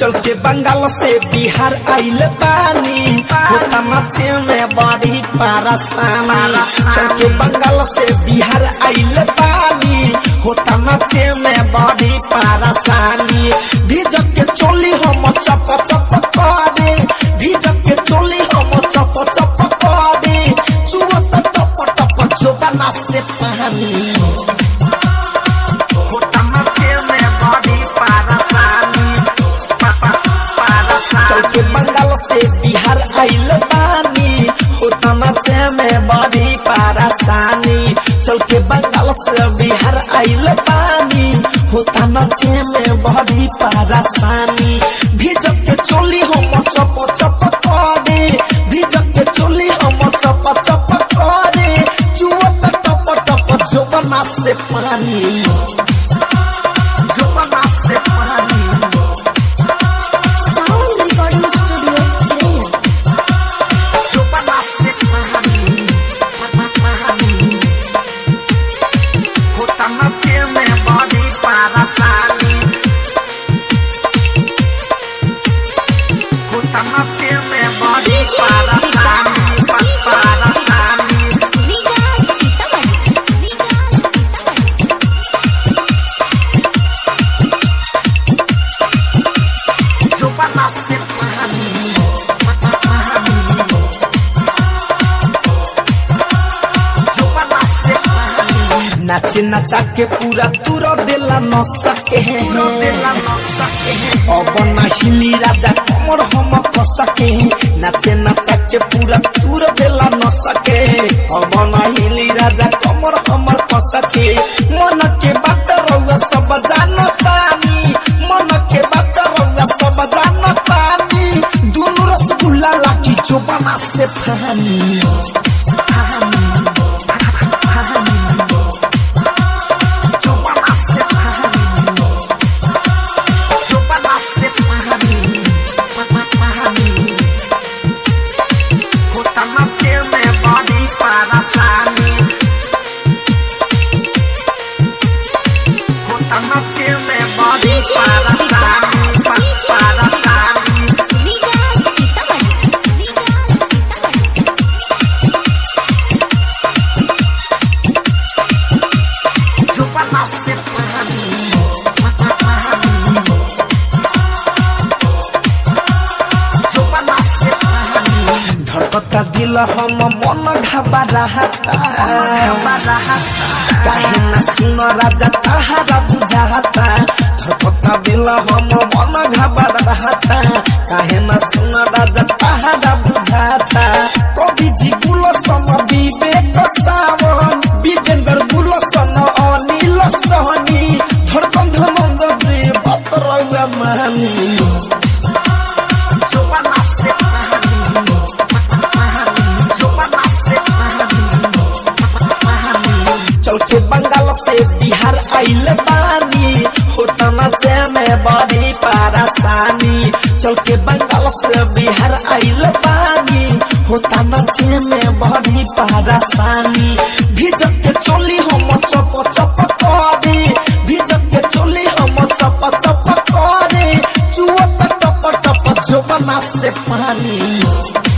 चल के बंगाल से बिहार आइल पानी होता नाचे में बड़ी परेशानी चल के बंगाल से बिहार आइल पानी होता नाचे में बड़ी परेशानी भीजक के चोली हम चप चप करे भीजक के चोली हम चप चप करे चुवत टप टप जोबना से पानी होता नाचे में बड़ी परेशानी चल के बंगाल से बिहार आइल पानी होता नाचे में बड़ी परेशानी चल के बंगाल से बिहार आइल पानी होता नाचे में बड़ी परेशानी भीजक के चोली हम चप चप करे भीजक के चोली हम चप चप करे चुवत टप टप जोबना से पानी जोबना से पानी साउंड रिकॉर्डिंग स्टूडियो चिरैया जोबना से पानी होता नाचे में बड़ी परेशानी होता नाचे में बड़ी परेशानी परेशानी विकास सीतामढ़ी विकास सीतामढ़ी जोबना से पानी जोबना से पानी नाचे नचा के पूरा तुरा देला न सके अब नहिली राजा कमर हम क सके नाचे नचा के पूरा तुर देला न सके अब नहिली राजा कमर हमर क सके मन के बात रउआ सब जानतानी मन के बात रउआ सब जानतानी दुनु रसगुल्ला लाठी चोबना से फानी चोबना से फानी चोबना से फानी होता नाचे में बड़ी परेशानी होता नाचे में बड़ी परेशानी परेशानी विकास सीतामढ़ी विकास सीतामढ़ी चोबना से फानी चोबना से फानी धड़कता दिल हम मन घबराहता काहे न सुन राजा तहारा बुझाता धड़कता दिल हम मन घबराहता काहे न सुन राजा तहारा बुझाता कवि जी गुल सम विवेक सावन विजेंद्र गुल सन अनिल सहनी धड़कन धमंग जी बतरौआ मानी चोबना से चोबना से चल के बंगाल से बिहार आइल पानी होता नाचे में बड़ी परेशानी चल के बंगाल से बिहार आइल पानी होता नाचे में बड़ी परेशानी भीजक के चोली हम चप चप करे भीजक के चोली हम चप चप करे चुवत टप टप जोबना से पानी